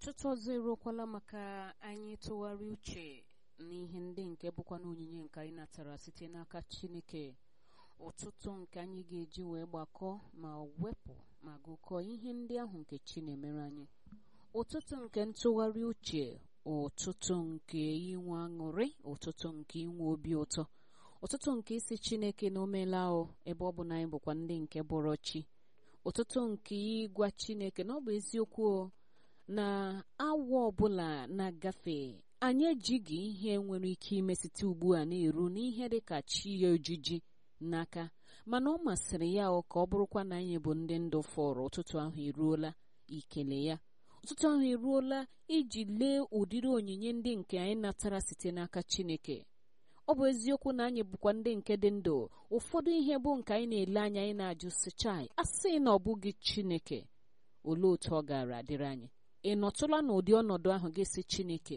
ọtụtụ ọzọ eruokwala maka anyị tụgharị uche n'ihe ndị nke bụkwa na onyinye nke anyị natara site n'aka chineke ụtụtụ nke anyị ga-eji wee gbakọọ ma wepụ ma gụkọọ ihe ndị ahụ nke chi na-emere anyị ụtụtụ nke ntụgharị uche ụtụtụ nke inwe aṅụrị ụtụtụ nke inwe obi ụtọ ụtụtụ nke isi chineke na omela o ebe ọ bụ na anyị bụkwa ndị nke bụrụ chi ụtụtụ nke ịgwa chineke na ọ bụ eziokwu o na awa ọbụla na-agafe anyị ejighị ihe nwere ike ime site ugbu a na-eru n'ihe dịka chi ya ojiji n'aka mana ọ masịrị ya ọ ka ọ bụrụkwa na anyị bụ ndị ndụ fọrọ ụtụtụ ahụ eruola ikele ya ụtụtụ ahụ eruola iji lee ụdịrị onyinye ndị nke anyị natara site n'aka chineke ọ bụ eziokwu na anyị bụkwa ndị nke dị ndụ ụfọdụ ihe bụ nke anyị na-ele anya anyị na-ajụ sichai a sị na ọ bụghị chineke olee otu ọ gaara adịrị anyị ị nọtụla n'ụdị ọnọdụ ahụ gị si chineke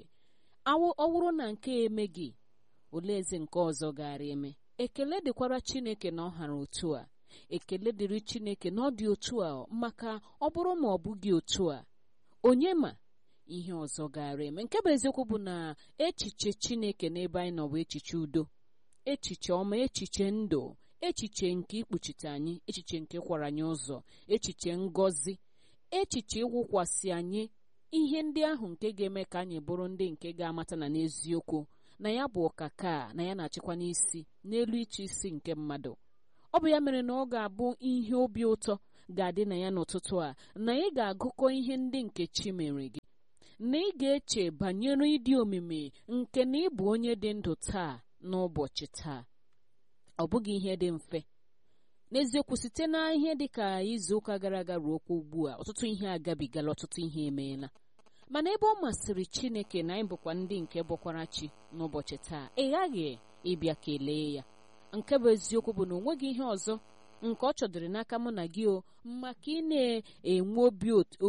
ọ wụrụ na nke eme gị olee ezi nke ọzọ gaara eme ekele dịkwara chineke na ọ hara otu a ekele dịrị chineke na ọ dị otu a maka ọ bụrụ ma ọ bụghị otu a onye ma ihe ọzọ gaara eme nke bụ eziokwu bụ na echiche chineke n'ebe anyị nọ bụ echiche udo echiche ọma echiche ndụ echiche nke ikpuchite anyị echiche nke kwara anyị ụzọ echiche ngọzi echiche ịwụkwasị anyị ihe ndị ahụ nke ga-eme ka anyị bụrụ ndị nke ga-amata na n'eziokwu na ya bụ ọkaka na ya na-achịkwa n'isi n'elu ịchị isi nke mmadụ ọ bụ ya mere na ọ ga-abụ ihe obi ụtọ ga-adị na ya n'ụtụtụ a na ị ga-agụkọ ihe ndị nke chi mere gị na ị ga-eche banyere ịdị omimi nke na ị bụ onye dị ndụ taa n'ụbọchị taa ọ bụghị ihe dị mfe n'eziokwu site na ihe dị ka izu ụka gara aga ruo kwa ugbu a ọtụtụ ihe agabigala ọtụtụ ihe emeela mana ebe ọ masịrị chineke na anyị bụkwa ndị nke bụkwara chi n'ụbọchị taa ị ghaghị ịbịa kelee ya nke bụ eziokwu bụ na o nweghị ihe ọzọ nke ọ chọdịrị n'aka mụ na gị o maka ị na-enwe obi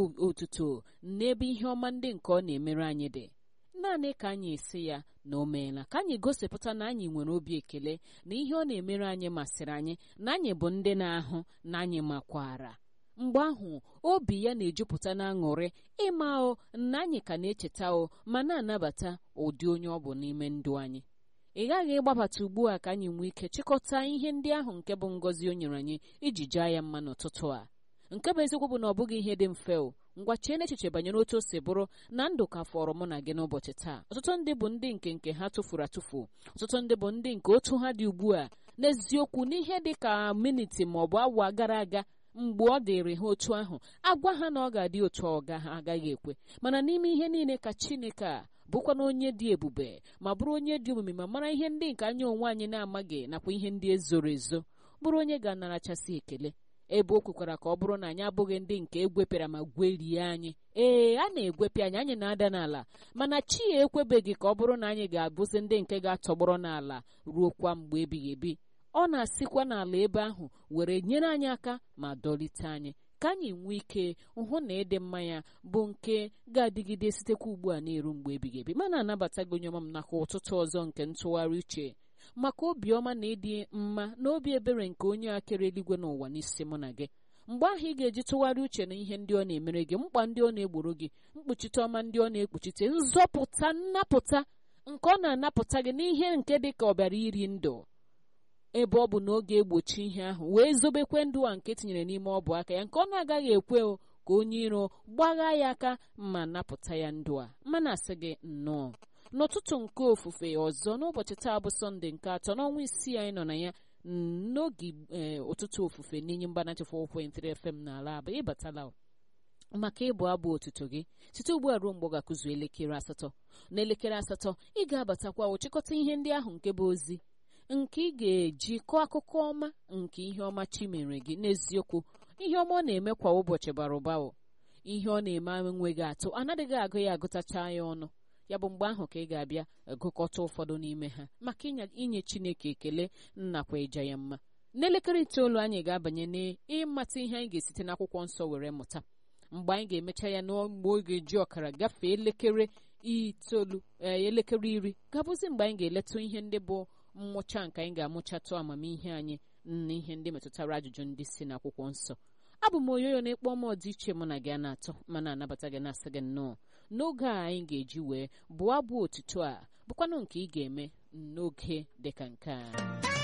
otuto n'ebe ihe ọma ndị nke ọ na-emere anyị dị naanị ka anyị esi ya na o meela ka anyị gosipụta na anyị nwere obi ekele na ihe ọ na-emere anyị masịrị anyị na anyị bụ ndị na-ahụ na anyị makwara mgbe ahụ obi ya na-ejupụta na aṅụrị ịma o na anyị ka na-echeta o ma na-anabata ụdị onye ọ bụ n'ime ndụ anyị ị ghaghị ịgbabata ugbu a ka anyị nwee ike chịkọta ihe ndị ahụ nke bụ ngọzi o nyere anyị iji jaa ya mma n'ụtụtụ a nke bụ eziokwu bụ na ọ bụghị ihe dị mfe o ngwa chee n'echiche banyere otu o si bụrụ na ndụ ka fọrọ mụ na gị n'ụbọchị taa ọtụtụ ndị bụ ndị nke nke ha tụfuru atụfu ọtụtụ ndị bụ ndị nke otu ha dị ugbu a n'eziokwu n'ihe dị ka miniti ma ọ bụ awa gara aga mgbe ọ dịrị ha otu ahụ agwa ha na ọ ga-adị otu ọga ha agaghị ekwe mana n'ime ihe niile ka chineke a bụkwa na onye dị ebube ma bụrụ onye dị omimi ma mara ihe ndị nke anya onwe anyị na-amaghị nakwa ihe ndị ezoro ezo bụrụ onye ga-anarachasị ekele ebe o kwekwara ka ọ bụrụ na anyị abụghị ndị nke egwepịara ma gwerie anyị ee a na-egwepịa anyị anyị na-ada n'ala mana chi ya ekwebeghị ka ọ bụrụ na anyị ga-abụzi ndị nke ga-atọgbọrọ n'ala ruo kwa mgbe ebighị ebi ọ na-asịkwa n'ala ebe ahụ were nyere anyị aka ma dọlite anyị ka anyị nwee ike hụ na ịdị mma ya bụ nke ga-adịgide sitekwa ugbu a na-eru mgbe ebighị ebi mana anabata gị onye ọma m nakwa ụtụtụ ọzọ nke ntụgharị uche maka obiọma na ịdị mma na obi ebere nke onye akere eluigwe n'ụwa n'isi mụ na gị mgbe ahụ ị ga-eji tụgharị uche na ihe ndị ọ na-emere gị mkpa ndị ọ na-egboro gị mkpuchite ọma ndị ọ na-ekpuchite nzọpụta nnapụta nke ọ na-anapụta gị n'ihe nke dị ka ọ bịara iri ndụ ebe ọ bụ na oge egbochi ihe ahụ wee zobekwe ndụ a nke tinyere n'ime ọbụ aka ya nke ọ na-agaghị ekwe ka onye iro gbagha ya aka ma napụta ya ndụ a mana asị gị nnọọ n'ụtụtụ nke ofufe ọzọ n'ụbọchị taa bụ sọnde nke atọ n'ọnwa isii anyị nọ na ya n'oge ụtụtụ ofufe n'inye mgbanachi 4.3 FM n'ala abụ ịbatala maka ịbụ abụ otuto gị site ugbu a ruo mgbe ọ ga-akụzu elekere asatọ n'elekere asatọ ị ga-abatakwa ochịkọta ihe ndị ahụ nke bụ ozi nke ị ga-eji kọọ akụkọ ọma nke ihe ọma chi mere gị n'eziokwu ihe ọma ọ na-eme kwa ụbọchị bara ụba ihe ọ na-eme enweghị atụ anaghịghị agụ ya agụtacha ya ọnụ ya bụ mgbe ahụ ka ị ga-abịa gụkọta ụfọdụ n'ime ha maka inye Chineke ekele nnakwa ịja ya mma n'elekere itoolu anyị ga-abanye n'ịmata ihe anyị ga-esite n'akwụkwọ nsọ were mụta mgbe anyị ga-emecha ya n'mgbe oge ji ọkara gafee elekere itoolu elekere iri gabụzi mgbe anyị ga-eletụ ihe ndị bụ mmụcha nke anyị ga-amụchatụ amamihe anyị na ihe ndị metụtara ajụjụ ndị si n'akwụkwọ nsọ abụ m onyoyo na-ekpọ m ọdịiche mụ na gị a na-atọ mana anabata gị na-asị gị nnọọ n'oge a anyị ga-eji wee bụọ abụ otuto a bụkwanụ nke ị ga-eme n'oge dịka nke a